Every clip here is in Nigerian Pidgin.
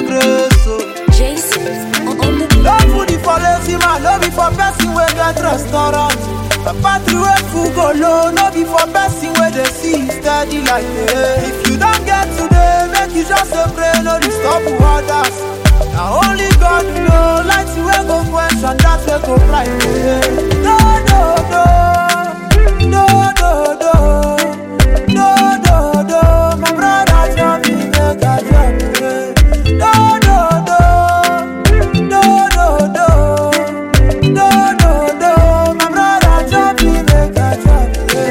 grace. Oh. Jason on the No food is for lazy man, no be for person wey get restaurant. The battery wey full go low, no be for person wey dey see steady like me. If you don get today, make you just dey pray, no disturb others. Na only God know, light wey go quench and that wey go bright. No, no, no, no, no, no, no, no, no. My brother tell me make I drop it. No, no, no. No, no, no, no, no, no. My brother drop me, make I drop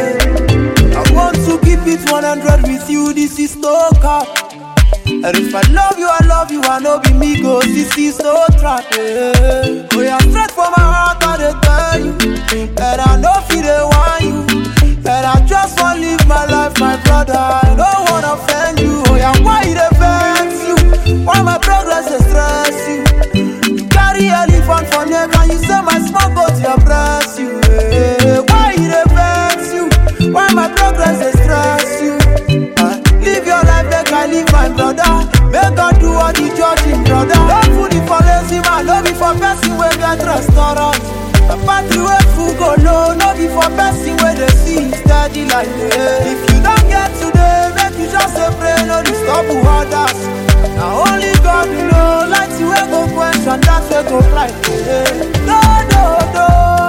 it. I want to keep it 100 with you. This is no cap. And if I love you, I love you. I know be me go. This is no trap. Yeah. Oh, yeah, straight from my heart, I dey tell you. And I know feel they want you. And I just want live my life, my brother. I don't wanna offend you. Oh, yeah, why they vex you? Why my progress they stress you? You carry elephant for neck and you say my small goat dey oppress you. eh. Why e dey vex you? Why my progress dey stress you? Ah, Live your life make I live my brother. Make God do all the judging, brother. No food is for lazy man, no be for person wey get restaurant. The party wey full go low, no be for person wey dey see steady like me. If you don get today, make you just dey pray, no disturb others. Na only God know, light wey go quench and that wey go bright. No, no, no,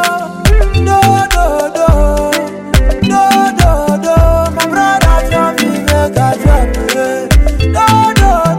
no, no, no, no, no, no. My brother tell me make I drop it. No, no,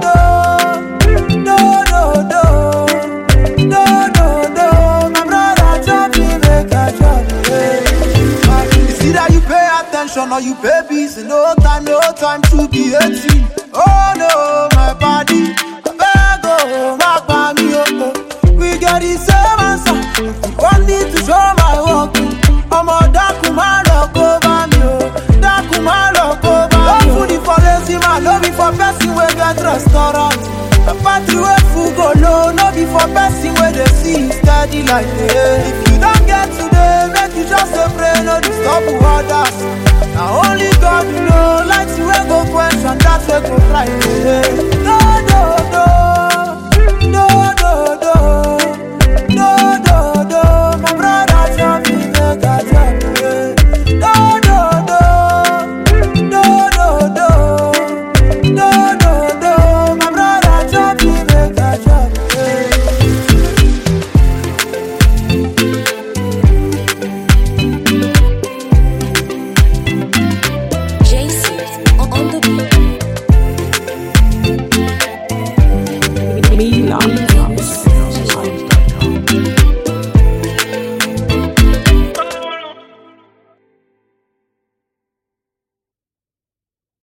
no, no, no, no, no, no, no. My brother tell me make I drop it. It's either you pay attention or you pay bills. No time, no time to be 18. Oh no, my body. I beg, oh, my body, oh, oh. We get the same answer. One need to show my work. I'm a dark man, look over me. Oh. Dark man, look over me. No food is for lazy man, no be for person wey get restaurant. The party wey full go low, no be for person wey dey see steady like me. If you don get today, make you just dey pray, no disturb others. Na only God know, light wey go quench and that wey go bright. No, no, no.